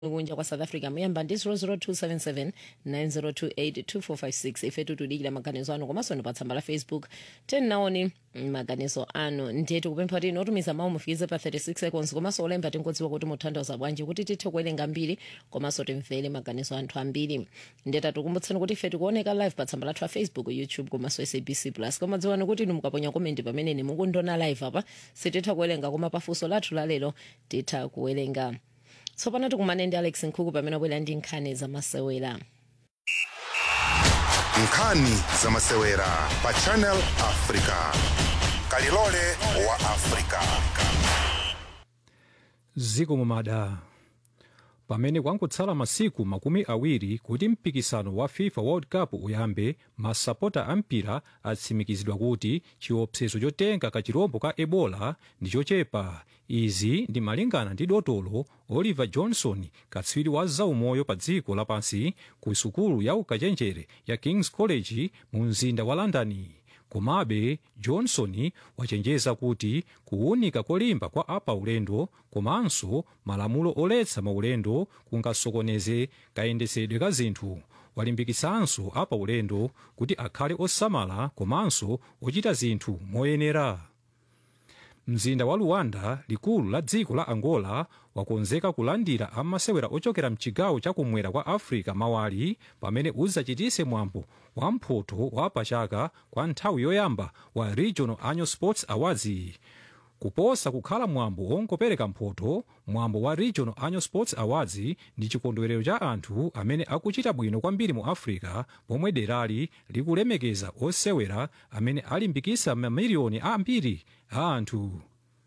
kunja kwa south africa muyamba ndi 00277 9028 ife tutudikira maganizo anu komanso ndi pa tsamba la facebook tenaoni maganizo anu ndiye tikupempha kuti inotumiza mawu mufikize pa 36 seconds komanso olemba tingodziwa kuti mutanthauza bwanji kuti tithe kuwerenga mbiri komanso timvere maganizo anthu ambiri ndiye tatikumbutsani kuti ife tikuoneka live pa tsamba lathu la facebook youtube komanso sabc plus koma dziwani kuti inu mukaponya komenti pamene mukundiona live apa sititha kuwerenga koma pafunso lathu lalero titha kuwerenga tsopano tikumane ndi alex nkhuku pamene wabwera ndi nkhani zamasewera nkhani zamasewera pa channel africa kalilole wa africa ziko mumada pamene kwangotsala masiku makumi awiri kuti mpikisano wa fifa world cup uyambe masapota a mpira atsimikizidwa kuti chiopsezo chotenga kachirombo ka ebola ndi chochepa izi ndi malingana ndi dotolo oliver johnson katswiri wa zaumoyo pa dziko lapansi ku sukulu ya ukachenjere ya kings college mu mzinda wa london komabe johnson wachenjeza kuti kuwunika kolimba kwa apaulendo komanso malamulo oletsa maulendo kungasokoneze kayendetsedwe ka zinthu walimbikisanso apaulendo kuti akhale osamala komanso ochita zinthu moyenera mzinda wa luanda likulu la dziko la angola wakonzeka kulandira amasewera ochokera mchigawo chakumwera kwa africa mawali pamene udzachitise mwambo wa mphoto wa pachaka kwa nthawi yoyamba wa regional annual sports awards kuposa kukhala mwambo wongopereka mphoto mwambo wa regional annual sports awards ndi chikondwerero cha anthu amene akuchita bwino kwambiri mu africa pomwe derali likulemekeza osewera amene alimbikisa mamiliyoni ambiri a anthu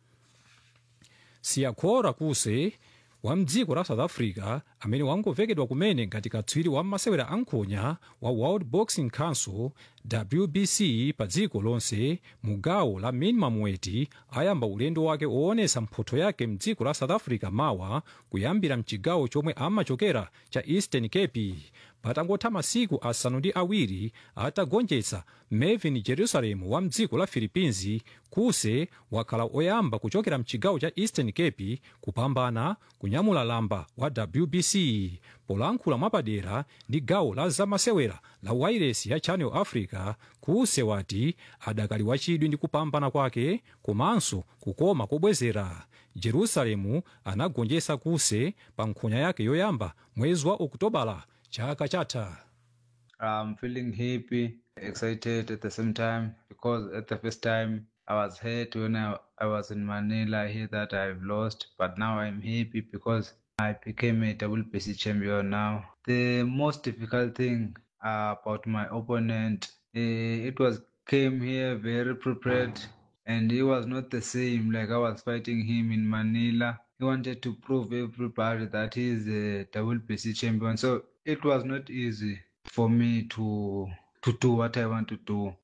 siyakhora kuse wa mdziko la south africa amene wangovekedwa kumene ngati katswiri wa masewera ankhonya wa world boxing council wbc pa dziko lonse mu gawo la minimum weight ayamba ulendo wake woonesa mphotho yake mdziko la south africa mawa kuyambira mchigawo chomwe amachokera cha eastern cape patangotha masiku asanu ndi awiri atagonjetsa melvin jerusalem wa mdziko la philippines kuse wakhala oyamba kuchokera mchigawo cha eastern cape kupambana kunyamula lamba wa wbc polankhula mwapadera ndi gawo la zamasewera la wairesi ya channel africa kuse wati adakali wachidwi ndi kupambana kwake komanso kukoma kobwezera jerusalemu anagonjetsa kuse pa nkhonya yake yoyamba mwezi wa okutobala chaka chatha I'm feeling happy, excited at the same time because at the first time I was hurt when I, I was in Manila. I hear that I've lost, but now I'm happy because I became a WBC champion now. The most difficult thing uh, about my opponent, uh, it was came here very prepared and he was not the same like I was fighting him in Manila. He wanted to prove everybody that he is a WBC champion. So it was not easy for me to to do what I want to do.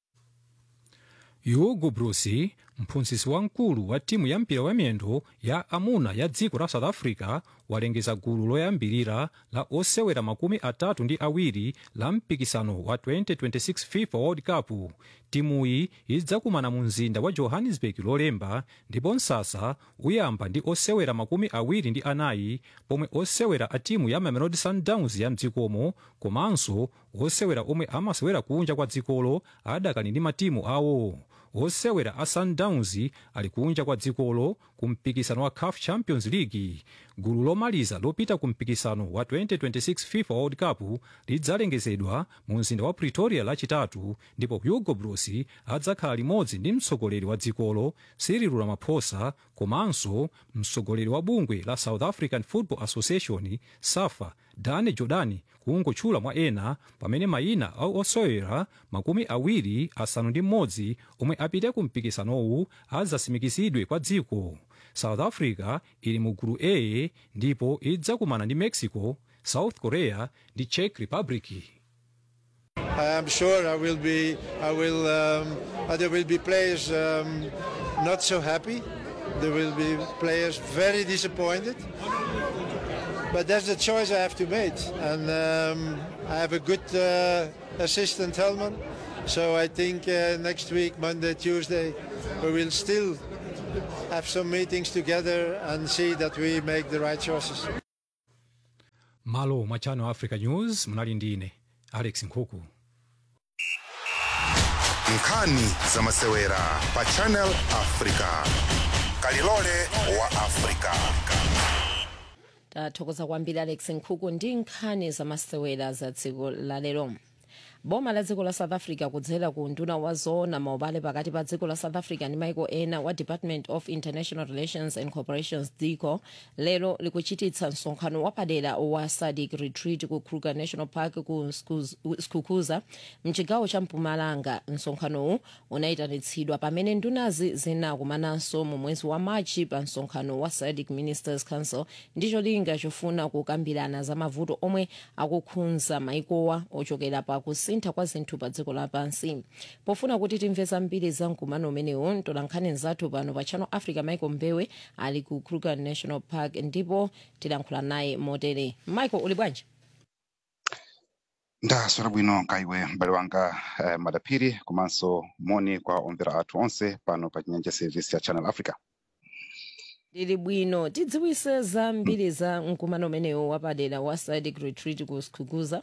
hugo broos mphunzitsi wamkulu wa timu ya mpira wamiyendo ya amuna ya dziko la south africa walengeza gulu loyambirira la osewera makumi atatu ndi awiri la mpikisano wa 2026 fifa world cup timuyi idzakumana mu mzinda wa johannesburg lolemba ndipo msasa uyamba ndi osewera makumi awiri ndi anayi pomwe osewera a timu ya mamelodi sundowns ya mdzikomo komanso osewera omwe amasewera kunja kwa dzikolo adakali ndi matimu awo osewera a sundowns ali kunja kwa dzikolo ku mpikisano wa caf champions league gulu lomaliza lopita ku mpikisano wa 2026 fifa world cup lidzalengezedwa mu mzinda wa pretoria lachitatu ndipo hugo broos adzakhala limodzi ndi mtsogoleri wa dzikolo cyril ramaphosa komanso mtsogoleri wa bungwe la south african football association safa dane jordan kungotchula mwa ena pamene mayina a osewera makumi awiri asanu ndi mmodzi omwe apite ku mpikisanowu adzasimikizidwe kwa dziko south africa ili mu gulu a ndipo idzakumana ndi mexico south korea ndi czech republic I am sure I will be. I will. Um, uh, there will be players um, not so happy. There will be players very disappointed. But that's the choice I have to make, and um, I have a good uh, assistant Helman. So I think uh, next week, Monday, Tuesday, we will still have some meetings together and see that we make the right choices. malo mwa channel africa news munali ndi ine alex nkhuku nkhani za masewera pa channel africa kalilole wa africa tathokoza kwambiri alex nkhuku ndi nkhani zamasewera za dziko lalero boma la dziko la south africa kudzera ku nduna wa zoona maubale pakati pa dziko la south africa ndi maiko ena wa department of international relations and cooperations dico lero likuchititsa msonkhano wapadera wa sadc retreat ku kruger national park ku Skuz- skukuza mchigawo cha mpumalanga msonkhanowu unayitanitsidwa pamene ndunazi zinakumananso mu mwezi wa machi pa msonkhano wa sadc ministers council ndi cholinga chofuna kukambirana za mavuto omwe akukhudza maikowa ochokera pa kusintha kwa zinthu pa dziko lapansi pofuna kuti timve zambiri za mkumano umenewu mtolankhani zathu pano pa channel africa michael mbewe ali ku kruger national park ndipo tilankhula naye motere michael uli bwanji ndaswera bwino kaiwe m'bale wanga eh, madaphiri komanso moni kwa omvera athu onse pano pa chinyanja service ya channel africa ndili bwino tidziwise zambiri za mkumano umenewu wapadera wa sadc retreat ku skukuza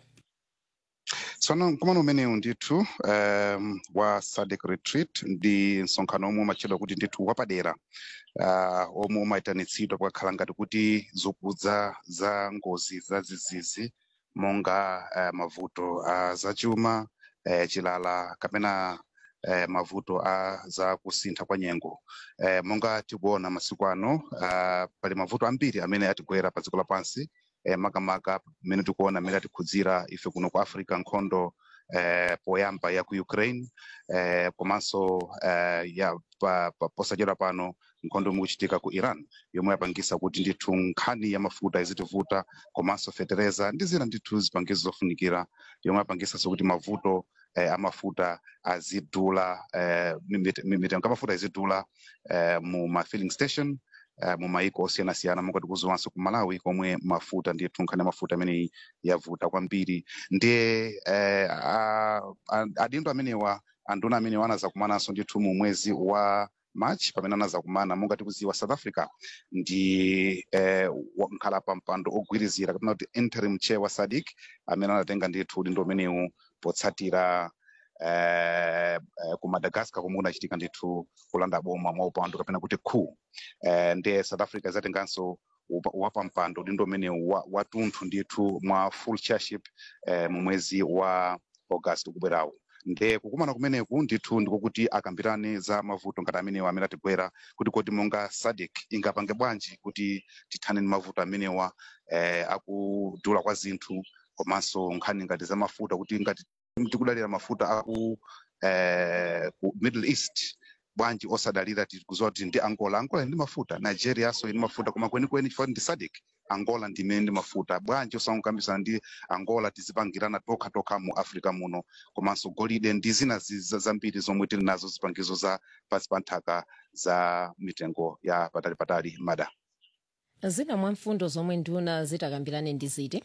tsono mkumano umenewu ndithu um, wa sadc retreat ndi msonkhano omwe umatchedwa kuti ndithu wapadera uh, omwe umayitanitsidwa pakakhala ngati kuti zokudza za ngozi za zizizi monga uh, mavuto a zachuma uh, chilala kapena uh, mavuto a za kusintha kwa nyengo uh, monga tikuona masiku ano uh, pali mavuto ambiri amene atigwera pa dziko lapansi eh, makamaka mmene tikuona mmene atikhudzira ife kuno ku africa nkhondo eh, poyamba ya ku ukraine eh, komanso eh, ya pa, pa, posachedwa pano nkhondo imwe ikuchitika ku iran yomwe yapangisa kuti ndithu nkhani ya mafuta izitivuta komanso fetereza ndi zina ndithu zipangizo zofunikira yomwe yapangisanso kuti mavuto eh, amafuta azidula eh, mimit- mimitengo amafuta izidula eh, mu ma filling station uh, mu maiko osiyanasiyana monga tikuziwanso ku malawi komwe mafuta ndithu nkhani ya mafuta ameneyi yavuta kwambiri ndiye eh, a- a- adindo amenewa anduna amenewa anazakumananso ndithu mu mwezi wa march pamene anazakumana monga tikuziwa south africa ndi eh, wa- nkhala pa mpando ogwirizira kapena kuti interim chair wa sadc amene anatenga ndithu udindo umenewu potsatira eh, eh, ku madagascar komwe kunachitika ndithu kulanda boma mwa upandu kapena kuti coup eh, ndiye south africa izatenganso upa- wapampando udindo umenewu wa- watunthu ndithu mwa full chairship eh, mu mwezi wa august ukubwerawu nde kukumana kumeneku ndithu ndikokuti akambirane za mavuto ngati amenewa amene atigwera kuti kodi monga sadc ingapange bwanji kuti tithane ndi mavuto amenewa eh, akudula kwa zinthu komanso nkhani ngati za mafuta kuti ngati tikudalira mafuta aku eh, ku middle east bwanji osadalira tikuziwa kuti ndi angola angola ndi mafuta nigeria so ndi mafuta koma kwenikweni chifukwa ndi sadc angola ndimene ndi mafuta bwanji osakambisana ndi angola tizipangirana tokha tokha mu africa muno komanso golide ndi zina zi- za- zambiri zomwe tili nazo zipangizo za pansi pa nthaka za mitengo ya patali patali mada zina mwa mfundo zomwe nduna zitakambirane ndi ziti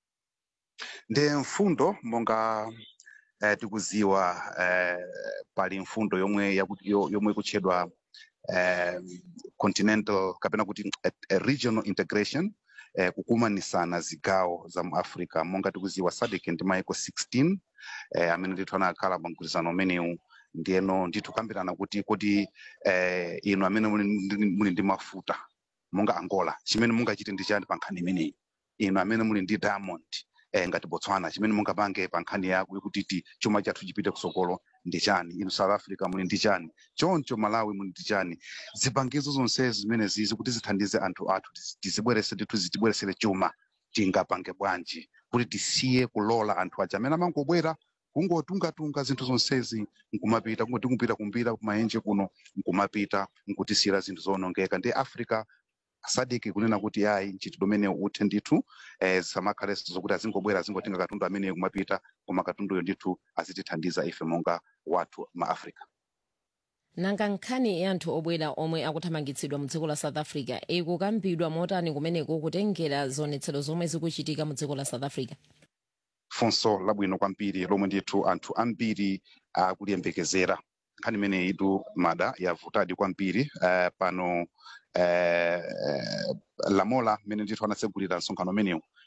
ndi mfundo monga eh, tikuziwa eh, pali mfundo yomwe yaku- yo- yomwe ikutchedwa eh, continental kapena kuti a, a regional integration eh, kukumanisana zigawo za mu africa monga tikuziwa sadc ndi maiko 16 eh, amene ndithu anakhala pa mgwirizano umenewu ndiyeno ndithu kambirana kuti kuti eh, inu amene muli, ndi- muli ndi mafuta monga angola chimene mungachite ndi chani pa nkhani imeneyi inu amene muli ndi diamond eh, ngati botswana chimene mungapange pa nkhani yako yokuti ti chuma chathu chipite kusokolo ndi chani inu south africa muli ndi chani choncho malawi muli ndi chani zipangizo zonsezi zimene zizi kuti zithandize anthu athu tizi- tizibwerese ndithu zitibweresere chuma tingapange bwanji kuti tisiye kulola anthu aja amene amangobwera kungotungatunga zinthu zonsezi nkumapita kungoti kupita kumbira kumaenje kuno nkumapita nkutisiyira zinthu zonongeka ndi africa sadiki kunena kuti ayi ntchito domene uthe ndithu eh, samakhalenso zokuti azingobwera azingotenga katundu ameneyo kumapita koma katunduyo ndithu azitithandiza ife monga wathu ma africa nanga nkhani ya anthu obwera omwe akuthamangitsidwa mu dziko la south africa ikukambidwa motani kumeneko kutengera zionetsero zomwe zikuchitika mu dziko la south africa funso labwino kwambiri lomwe ndithu anthu ambiri akuliyembekezera nkhani imeneyi itu mada yavutadi kwambiri uh, pano uh, lamola mmene ndithu anatsegulira msonkhano umenewu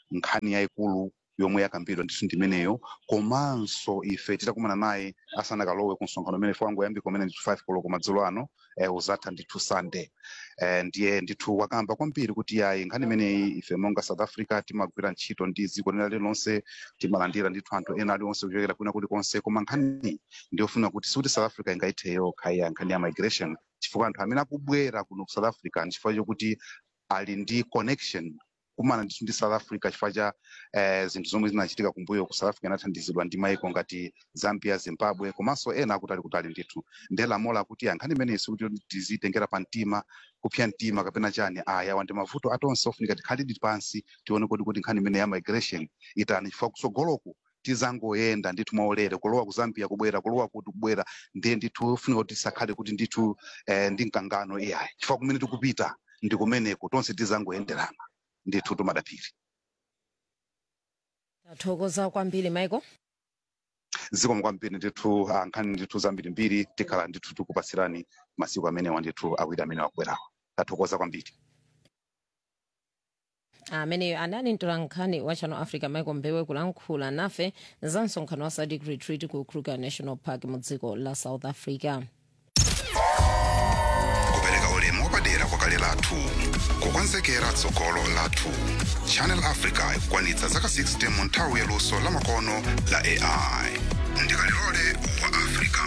nkhani yayikulu yomwe yakambidwa ndithu ndimeneyo komanso ife titakumana naye asanakalowe ku msonkhano umene ife wangoyambika umene ndithu 5 koloko madzulo ano eh, uzatha ndithu sunday eh, ndiye ndithu wakamba kwambiri kuti yayi nkhani imeneyi ife monga south africa timagwira ntchito ndi dziko lina lililonse timalandira ndithu anthu ena aliwonse kuchokera kwina kulikonse koma nkhani ndiyofuna kuti sikuti south africa ingaithe yokha iya nkhani ya migration chifukwa anthu amene akubwera kuno ku south africa nchifukwa chokuti ali ndi connection kumana ndithu ndi south africa chifukwa cha eh, zinthu zomwe zinachitika kumbuyo ku south africa inathandizidwa ndi maiko ngati zambia zimbabwe komanso ena akuti ali kutali ndithu ndiye lamola kuti ya nkhani imeneyi sikuti tizitengera pa mtima kupsya mtima kapena chani aya wandi mavuto atonse ofunika tikhalidi pansi tione kuti kuti nkhani imene ya migration itani chifukwa kutsogoloku tizangoyenda ndithu mwaulere kulowa ku zambia kubwera kulowa kuti kubwera ndiye ndithu ofunika kuti tisakhale kuti ndithu eh, ndi mkangano iyayi chifukwa kumene tikupita ndi kumeneko tonse tizangoyenderana ndithu tumadapiri tathokoza kwambiri michael zikomo kwambiri ndithu ah, nkhani ndithu zambirimbiri tikhala ndithu tikupasirani masiku amenewa ndithu awiri amene wakubwerawa tathokoza kwambiri ameneyo anali mtolankhani wa channel africa michael mbewe kulankhula nafe za msonkhano wa sadc retreat ku kruger national park mu dziko la south africa kupereka ulemu wapadera kwa kale lathu kukonzekera tsogolo lathu channel africa ikukwanitsa zaka 60 mu nthawi yaluso la makono la ai ndikalilole wa africa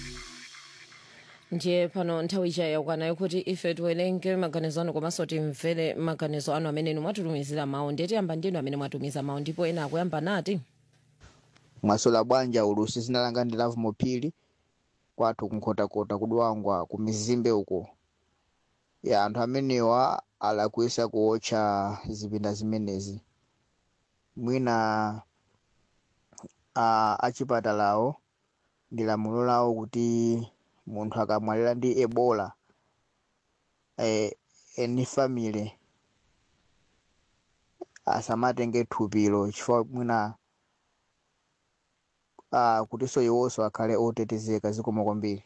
ndiye pano nthawi ija yakwana kuti ife tiwerenge maganizo anu komanso timvere maganizo anu amene inu mwatitumizira mawu ndiye tiyamba ndinu amene mwatumiza mawu ndipo ena akuyamba nati mwasola bwanja ulusi zinalanga ndi lavu mopili kwathu kunkhotakota kudwangwa ku mizimbe uko ya anthu amenewa alakwisa kuotcha zipinda zimenezi mwina a achipatalawo ndi lamulo lawo kuti munthu akamwalira ndi ebola eh, eni family asamatenge thupilo chifukwa mwina uh, kutinso iwonso akhale otetezeka zikomo kwambiri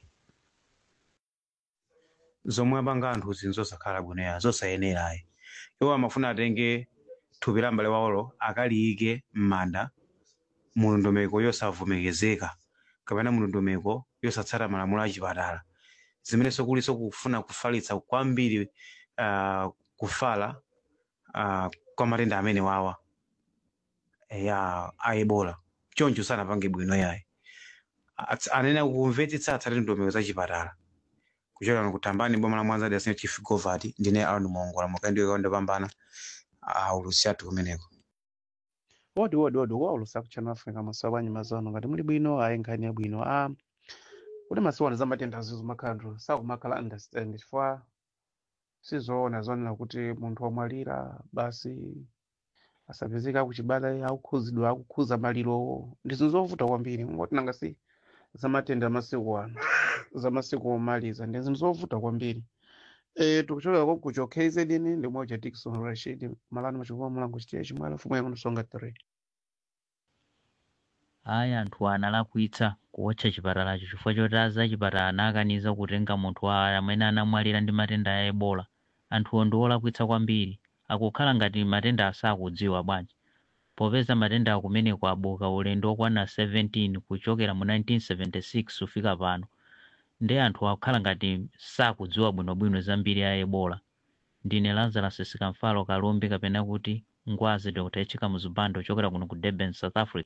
zomwe apanga anthu zinthu zosakhala bwinoya zosayenerayi iwo amafuna atenge thupi la m'bale wawolo akaliyike m'manda mu ndondomeko yosavomerezeka kapena mu ndondomeko yosatsata malamulo a chipatala zimenenso kulinso kufuna kufalitsa kwambiri uh, kufala uh, kwa matenda amene wawa ya a ebola choncho sanapange bwino yayi Ats- anene kumvetsetsa atsate ndondomeko za chipatala kuchokera kutambani boma la mwanza dasino chief govati ndine aron mongola mukaendiweka ndopambana aulusi athu kumeneko wodi wodi wodi kwaulusa kuchannel africa masawa bwanyi mazano ngati muli bwino ayi nkhani yabwino a kuti masiwana za matenda azizo makhandro sakumakhala understand chifukwa sizoona zonena kuti munthu wamwalira basi asapezeka kuchibala akukhuzidwa akukhuza malirowo ndi zinthu zovuta kwambiri ngoti nanga si za matenda amasiku ano za masiku omaliza ndi zinthu zovuta kwambiri e, tikuchokera ko kucho kzn ndi moja dikson rashid malani machikuwa mulango chitiya chimwala mfumu yangu nsonga 3 ayi anthu analakwitsa kuwotcha chipatalacho chifukwa choti aza chipatala anakaniza kutenga munthu wa amene anamwalira ndi matenda a ebola anthuwo ndi olakwitsa kwambiri akukhala ngati matenda asakudziwa bwanji popeza matenda akumeneko abuka ulendo okwana 17 kuchokera mu 1976 kufika pano ndi anthu akukhala ngati sakudziwa bwinobwino zambiri a ebola ndine lazarus sikamfalo kalumbi kapena kuti ngwazi dr echika muzipando ochokera kuno ku durban south africa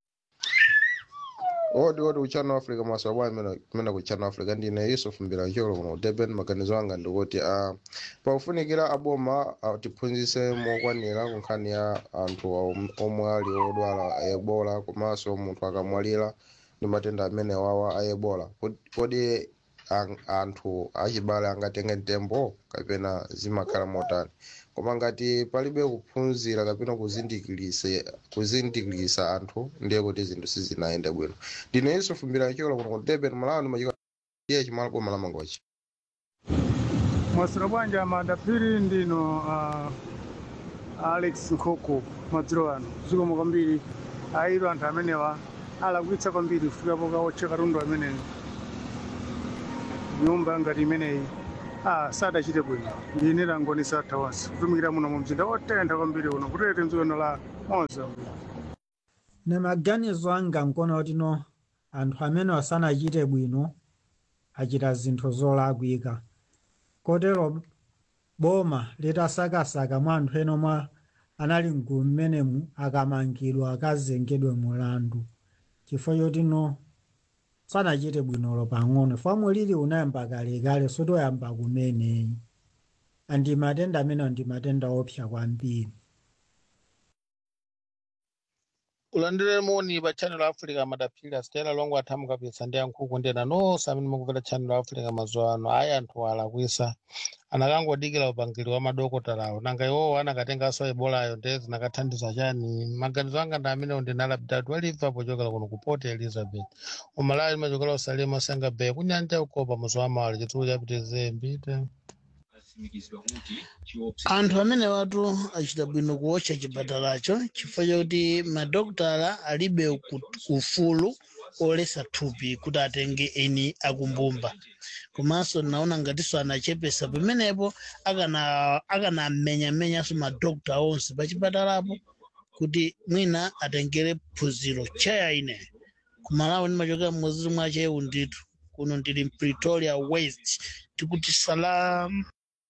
odi odi kuchano africa maswabwa imene kuchano africa ndine yusuf mbilancholo kuno ku durban maganizo anga ndikuti uh, pakufunikira aboma uh, tiphunzitse mokwanira ku nkhani ya anthu om- omwe ali odwala ebola komanso munthu akamwalira ndi matenda amene wawa a ebola Kodi- kodi an- anthu achibale angatenge mtembo kapena zimakhala motani koma ngati palibe kuphunzira kapena kuzindikilise kuzindikilisa anthu ndiye kuti zinthu sizinayende bwino ndine yusuf mbilancholo kuno ku durban malawi machika iye chimala boma la mangochi mwasira bwanja madapiri ndino uh, alex nkoko madzulo ano zikomo kwambiri ayiro anthu amenewa alakwitsa kwambiri kufikapo kaotcha katundu ameneyo nyumba ngati imeneyi ah, sadachite bwino ndine langoni satha onse kutumikira muno mu mzinda wotentha kwambiri uno kutete mdzikono la mozambique ne maganizo anga nkuona kuti no anthu amene asanachite bwino achita zinthu zolakwika kotero boma litasakasaka mwa anthu ena omwe anali mgulu mmenemu akamangidwa akazengedwe mulandu chifukwa choti no sanachite bwinolo pang'ono famwe lili unayamba kalekale sotoyamba kumeneyi andi matenda amenewo ndi matenda opsa kwambiri ulandire moni pa channel africa madaphiri stela longo athamu kapisa ndi yankhuku ndena nonse amene mukumvera channel africa mazuwa ano ayi anthu alakwisa anakangodikira upangiri wa madokotalawo nanga iwowo anakatenganso ebolayo nde zinakathandiza chani maganizo anga ndi amenewo ndinalapitatu aliva pochokera kuno ku port elizabeth umalawi limachokera usalima senga bay kunyanja ukopa muzi wa mawali chitsulo chapitize mbite anthu amene watu achita bwino kuwotcha chipatalacho chifukwa chakuti madokotala alibe ku- ufulu olesa thupi kuti atenge eni akumbumba komanso naona ngatinso anachepesa pamenepo akana akanamenyamenyanso madokota onse pa chipatalapo kuti mwina atengere phunziro chaya ine kumalawi ndimachokera mmodzi mwa chewu ndithu kuno ndili pretoria west tikuti salam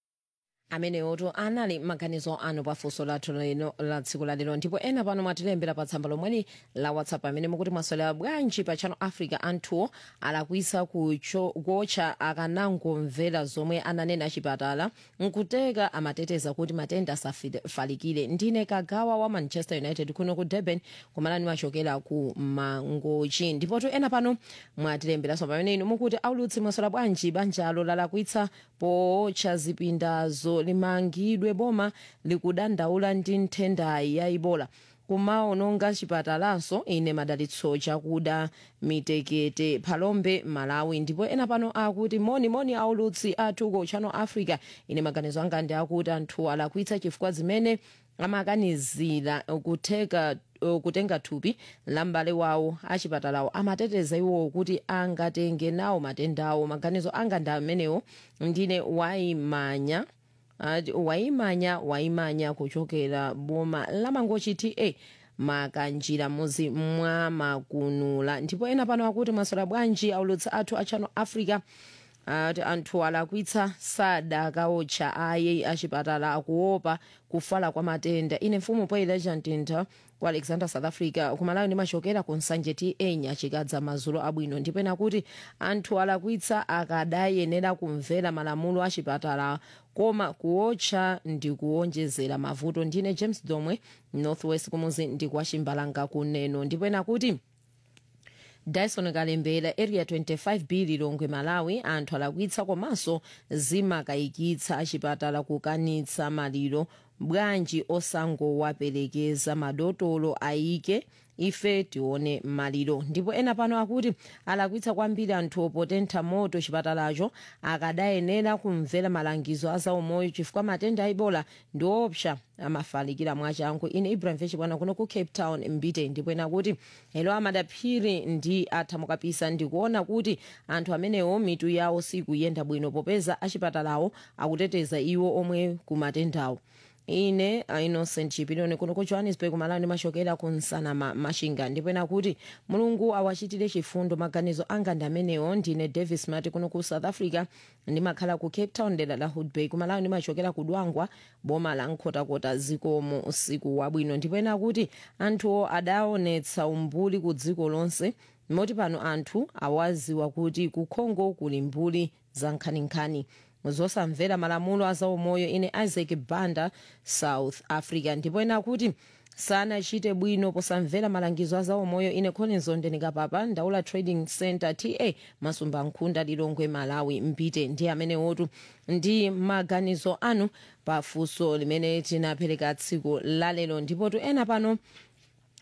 amenewotu anali maganizo anu pafunso lathu lino la tsiku la lero ndipo ena pano mwatilembera pa tsamba lomweli la whatsapp amene mukuti mwaswera bwanji pa channel africa anthuwo alakwisa kucho- kuotcha akanangomvera zomwe ananena achipatala nkuteka amateteza kuti matenda asafalikire ndine kagawa wa manchester united kuno ku durban kumalani machokera ku mangochi ndipotu ena pano mwatilemberanso pamene inu mukuti aulutsi mwaswera bwanji banjalo lalakwitsa pootcha zipindazo limangidwe boma likudandaula ndi nthendayi ya ibola kumaononga chipatalanso ine madalitso chakuda mitekete palombe malawi ndipo ena pano akuti moni moni aulutsi athu ku channel africa ine maganizo anga ndi akuti anthu alakwitsa chifukwa zimene amakanizira kuteka kutenga thupi la m'bale wawo achipatalawo amateteza iwowo kuti angatenge nawo matendawo maganizo anga ndi amenewo ndine waimanya ati waimanya waimanya kuchokera boma lamangochi ta makanjira muzi mwa makunula ndipo ena pano akuti mwaswera bwanji aulutsi athu a channel africa ati anthu alakwitsa sadakaotcha aye achipatala akuopa kufala kwa matenda ine mfumu poileja mtintha ku alexander south africa kumalawi ndimachokera ku nsanje ta nyachikadza mazulo abwino ndipo ena kuti anthu alakwitsa akadayenera kumvera malamulo achipatala koma kuotcha ndi kuonjezera mavuto ndine james domwe northwest kumuzi ndi kwa chimbalanga kuneno ndipo ena kuti dyson kalembera area 25 b lilongwe malawi anthu alakwitsa komanso zimakayikitsa achipatala kukanitsa maliro bwanji osangowaperekeza madotolo ayike ife tione maliro ndipo ena pano akuti alakwitsa kwambiri anthu potentha moto chipatalacho akadayenera kumvera malangizo a zaumoyo chifukwa matenda a ibola ndi opsa amafalikira mwachangu ine ibrahim vechibwana kuno ku cape town mbite ndipo ena kuti elo amadaphiri ndi athamukapisa ndikuona kuti anthu amenewo mitu yawo sikuyenda bwino popeza achipatalawo akuteteza iwo omwe kumatendawo ine uh, innocent chipiloni kuno ku johannesburg malawi ndimachokera ku nsana ma, mashinga ndipo ena kuti mulungu awachitire chifundo maganizo anga ndi amenewo ndine davis mati kuno ku south africa ndimakhala ku cape town dera la hoodbay kumalawi ndimachokera ku dwangwa boma la nkhotakota zikomo usiku wabwino ndipo ena kuti anthuwo adaonetsa umbuli ku dziko lonse moti pano anthu awaziwa kuti ku congo kuli mbuli za nkhaninkhani zosamvera malamulo a zaumoyo ine isaac banda south africa ndipo ena kuti sanachite bwino posamvera malangizo a zaumoyo ine collins ondenikapapa ndaula trading center ta masumba nkhunda lilongwe malawi mpite ndi amene wotu ndi maganizo anu pafunso limene tinapereka tsiku lalero ndipotu ena pano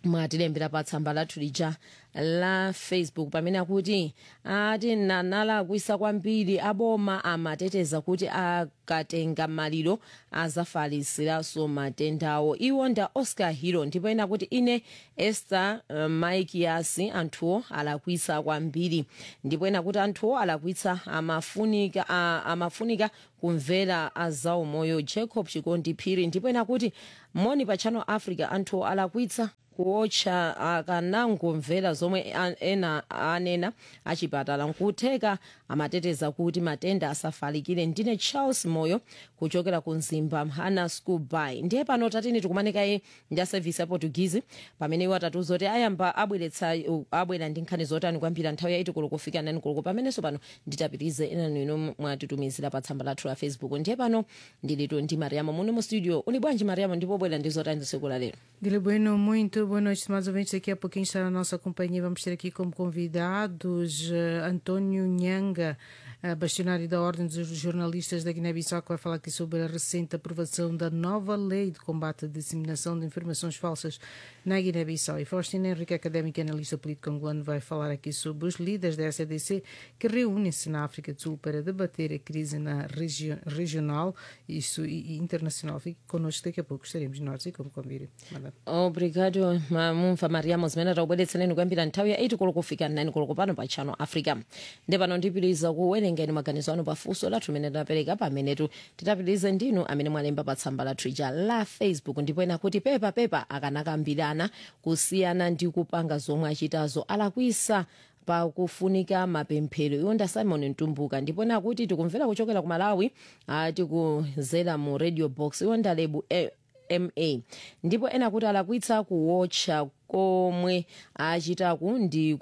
mwatilembera pa tsamba lathu lija la facebook pamene akuti ati nanalakwisa kwambiri aboma amateteza kuti akatenga maliro azafalisiranso matendawo iwo nda oscar hero ndipo ena kuti ine esther uh, maikiasi anthuwo alakwisa kwambiri ndipo ena kuti anthuwo alakwitsa amafunika, uh, amafunika kumvera azaumoyo jacob chikondi phiri ndipo ena kuti moni pa channel africa anthuwo alakwitsa kuotcha akanangomvera zomwe a- ena anena achipatala nkutheka amateteza kuti matenda asafalikire ndine charles moyo kuchokera ku mzimba hana school by ndiye pano tatini tikumanikaye ndi a service ya portuguese pamene iwo atatiuza kuti ayamba abweretsa abwera ndi nkhani zotani kwambiri nthawi yaiti kulo kufika nani kulo pamenenso pano nditapitirize enanu ino mwatitumizira pa tsamba lathu la facebook ndiye pano ndilitu ndi mariamo muno mu studio uli bwanji mariamo ndipo bwera ndi zotani tsiku la lero Dile Bueno, muito boa noite, mais ouvintes. Daqui a pouquinho está na nossa companhia. Vamos ter aqui como convidados eh, António Nhanga, eh, bastionário da Ordem dos Jornalistas da Guiné-Bissau, que vai falar aqui sobre a recente aprovação da nova lei de combate à disseminação de informações falsas na Guiné-Bissau. E Faustina Henrique, académica e analista político angolano, vai falar aqui sobre os líderes da SADC que reúnem-se na África do Sul para debater a crise na regi regional isso, e, e internacional. Fique connosco daqui a pouco. Estaremos nós e como convite. Madame. obrigado mumva mariamo zimene takubweretsereni kuyambira nthawi ya 8 koloko kufika 9 koloko pano pa channel africa ndi pano ndipitiriza kuwerengeni maganizo anu pafunso lathu limene tinapereka pamenetu titapitirize ndinu amene mwalemba pa tsamba lathu ija la facebook ndipo ena kuti pepa pepa akanakambirana kusiyana ndi kupanga zomwe achitazo alakwisa pakufunika mapemphero iwo nda simon mtumbuka ndipo ena kuti tikumvera kuchokera ku malawi ah, tikuzera mu radio box iwo nda lebu eh, ma ndipo ena kuti alakwitsa kuwotcha komwe achitaku ndi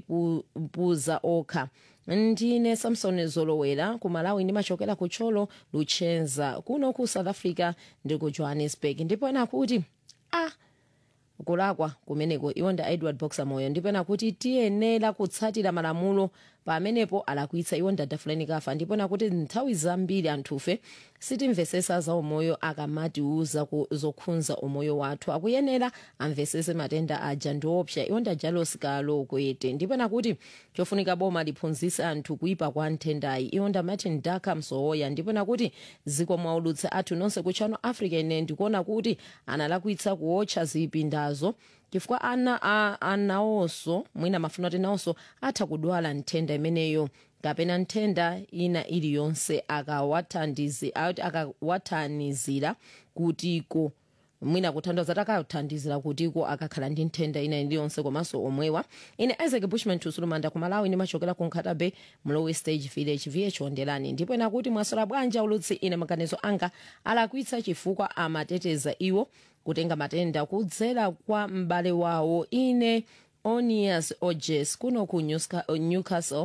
kuzipuza okha ndine samson zolowera ku malawi ndimachokera ku tcholo luchenza kuno ku south africa ndi ku johannesburg ndipo ena kuti ah kulakwa kumeneko iwo nda edward boxer moyo ndipo ena kuti tiyenera kutsatira malamulo pamenepo alakwitsa iwo nda dafulani kafa ndipo ena kuti nthawi zambiri anthufe sitimvesesa za umoyo akamatiuza ku- zokhudza umoyo wathu akuyenera amvesese matenda aja ndiopsa iwo nda jalos kalo kwete ndipo ena kuti chofunika boma liphunzitse anthu kuipa kwa nthendayi iwo nda martin daka msowoya ndipo ena kuti ziko mwaulutsa athu nonse ku channel africa ine ndikuona kuti analakwitsa kuotcha zipindazo chifukwa ana a- anawonso mwina mafuna kuti nawonso atha kudwala nthenda imeneyo kapena nthenda ina iliyonse akawathandizi- ati akawathandizira kutiko mwina kuthandiza takathandizira kutiko akakhala ndi nthenda ina iliyonse komanso omwewa ine isaac bushman tusulumanda ku malawi ndimachokera ku nkhata bay mlowe stage village vh ondelani ndipo ena kuti mwasola bwanji ulutsi ine maganizo anga alakwitsa chifukwa amateteza iwo kutenga matenda kudzera kwa m'bale wawo ine onias ojes kuno ku Newsca- newcastle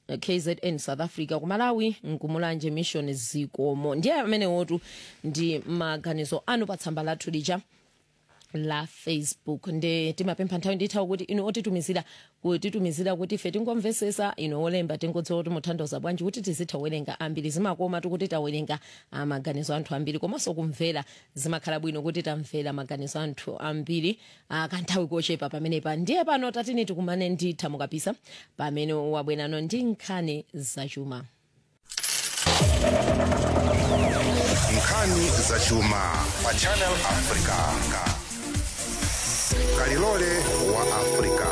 kzn south africa ku malawi nkumulanje mission zikomo ndiye amene wotu ndi maganizo anu pa tsamba lathu lija la facebook nde timapempha nthawi ndithawi kuti inu otitumizira kutitumizira kuti ife tingomvesesa inu olemba tingodziwa kuti muthandauza bwanji kuti tizitha kuwerenga ambiri zimakoma tikuti tawerenga ah, maganizo anthu ambiri komanso kumvera zimakhala bwino kuti tamvera maganizo anthu ambiri ah, kanthawi kochepa pamenepa ndiye pano tatini tikumane nditha mukapisa pamene wabwerano ndi nkhani zachuma nkhani zachuma pa channel africa kalilole wa africa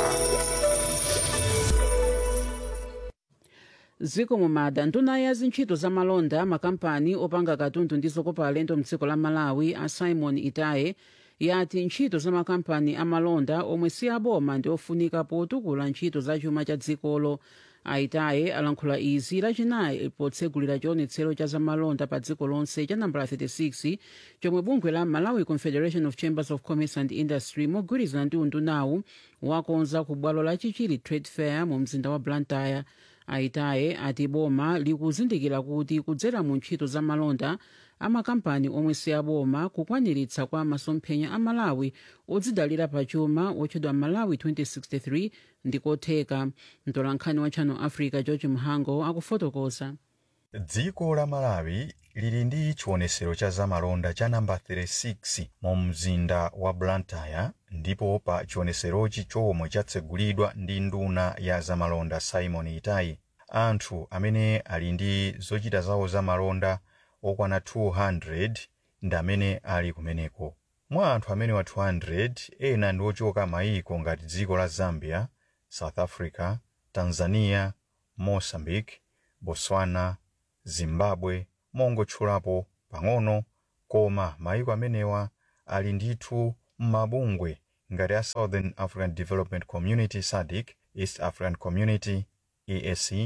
ziko mumada nduna ya zintchito za malonda makampani opanga katundu ndi zokopa alendo mdziko la malawi a simon itaye yati ntchito za makampani amalonda omwe si aboma ndi ofunika potukula ntchito za chuma cha dzikolo aitaye alankhula izi lachinayi potsegulira chionetsero cha zamalonda pa dziko lonse cha nambala 36 chomwe bungwe la malawi confederation of chambers of commerce and industry mogwirizana ndi undunawu wakonza ku bwalo la chichiri trade fair mu mzinda wa blantyre aitaye ati boma likuzindikira kuti kudzera mu ntchito za malonda amakampani omwe si aboma kukwaniritsa kwa masomphenya a malawi odzidalira pachuma otchedwa malawi 2063 ndikotheka mtolankhani wa channel africa george mhango akufotokoza dziko la malawi lili ndi chionesero cha zamalonda cha namba 36 mu mzinda wa blantyre ndipo pa chioneserochi chomwe chatsegulidwa ndi nduna ya zamalonda simon itai anthu amene ali ndi zochita zawo zamalonda okwana 200 ndi amene ali kumeneko mwa anthu amene wa 200 ena ndi ochoka mayiko ngati dziko la zambia south africa tanzania mozambique botswana zimbabwe mongotchulapo pang'ono koma mayiko amenewa ali ndithu m'mabungwe ngati a southern african development community sadc east african community eac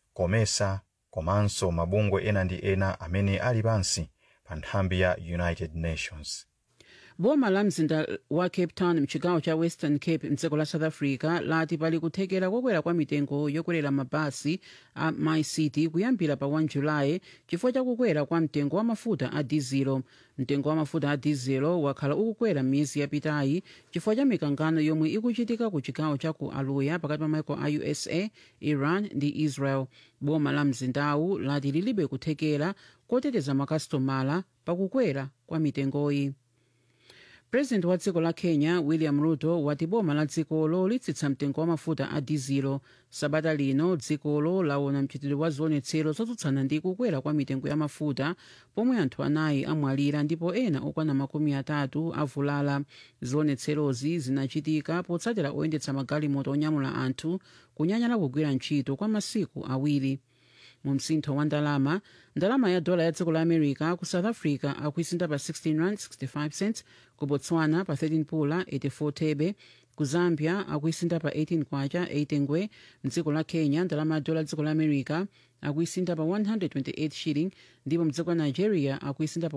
comesa komanso mabungwe ena ndi ena amene ali pansi pa nthambi ya united nations boma la mzinda wa cape town mchigawo cha western cape mdziko la south africa lati pali kuthekera kokwera kwa mitengo yokwera mabasi a mycity kuyambira pa 1 julayi chifukwa chakukwera kwa mtengo wa mafuta a dizelo mtengo wa mafuta a dizelo wakhala ukukwera m'miyezi yapitayi chifukwa cha mikangano yomwe ikuchitika ku chigawo cha ku aluya pakati pa maiko a usa iran ndi israel boma la mzindawu lati lilibe kuthekera koteteza makasitomala pakukwera kwa mitengoyi purezidenti wa dziko la kenya william ruto wati boma la dzikolo litsitsa mtengo wa mafuta a dizelo sabata lino dzikolo laona mchitidwe wa zionetsero zotsutsana ndi kukwera kwa mitengo ya mafuta pomwe anthu anayi amwalira ndipo ena okwana makumi atatu avulala zionetserozi zinachitika potsatira oyendetsa magalimoto onyamula anthu kunyanyala kugwira ntchito kwa masiku awiri mu msintho wa ndalama ndalama ya dola ya dziko la america ku south africa akuisinda pa 16 rand 65 cents ku botswana pa 13 pula 84 thebe ku zambia akuisinda pa 18 kwacha 8 ngwe mdziko la kenya ndalama ya dola ya dziko la america akuisinda pa 128 shilling ndipo mdziko la nigeria akuisinda pa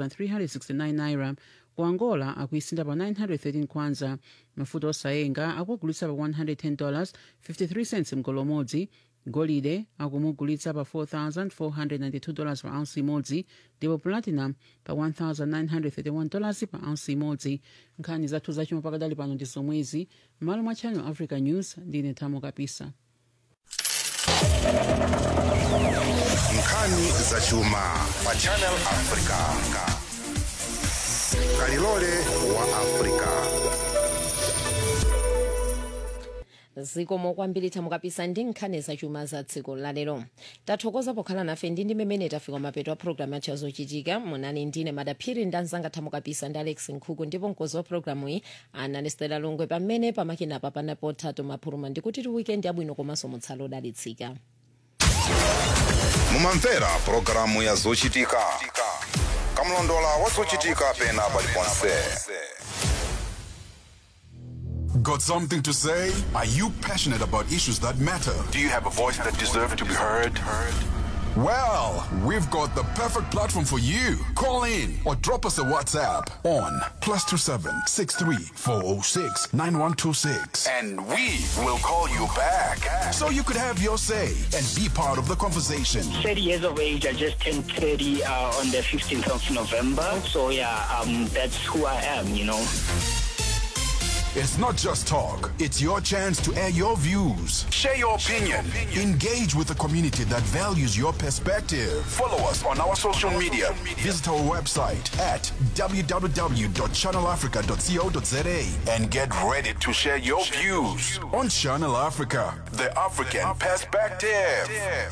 1369 naira ku angola akuisinda pa 913 kwanza mafuta osayenga akuagulitsa pa 110 dollars 53 cents mgolo umodzi golide akumugulitsa pa 4492 dollars pa ounce imodzi ndipo platinum pa 1931 dollars pa ounce imodzi nkhani zathu zachuma pakadali pano ndi zomwezi m'malo mwa channel africa news ndine thamo kapisa nkhani zachuma pa channel africa kalilole wa africa zikomo kwambiri thamo kapisa ndi nkhani zachuma za dziko lalero tathokoza pokhala nafe ndi ndi mmene tafika mapeto a programu yathu yazochitika munani ndine madaphiri ndi anzanga thamo kapisa ndi alex nkhuku ndipo mkozi wa programu iyi anali stela longwe pamene pamakinapa panapo thato maphuluma ndikuti ti weekend yabwino komanso mutsala odalitsika mumamvera pulogalamu ya zochitika kamlondola wa zochitika pena paliponse Got something to say? Are you passionate about issues that matter? Do you have a voice that deserves to be heard? Well, we've got the perfect platform for you. Call in or drop us a WhatsApp on plus two seven six three four zero six nine one two six, and we will call you back so you could have your say and be part of the conversation. 30 years of age. I just turned 30 uh, on the 15th of November. So yeah, um, that's who I am, you know. It's not just talk, it's your chance to air your views. Share your opinion. Engage with the community that values your perspective. Follow us on our social media. Visit our website at www.channelafrica.co.za and get ready to share your views on Channel Africa, the African perspective.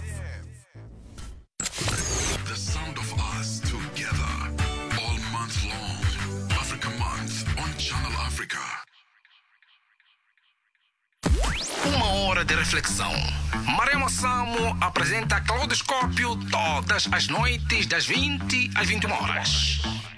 The sound of us together all month long. Africa Month on Channel Africa. Uma hora de reflexão. Maremo Samo apresenta Claudoscópio todas as noites das 20 às 21 horas.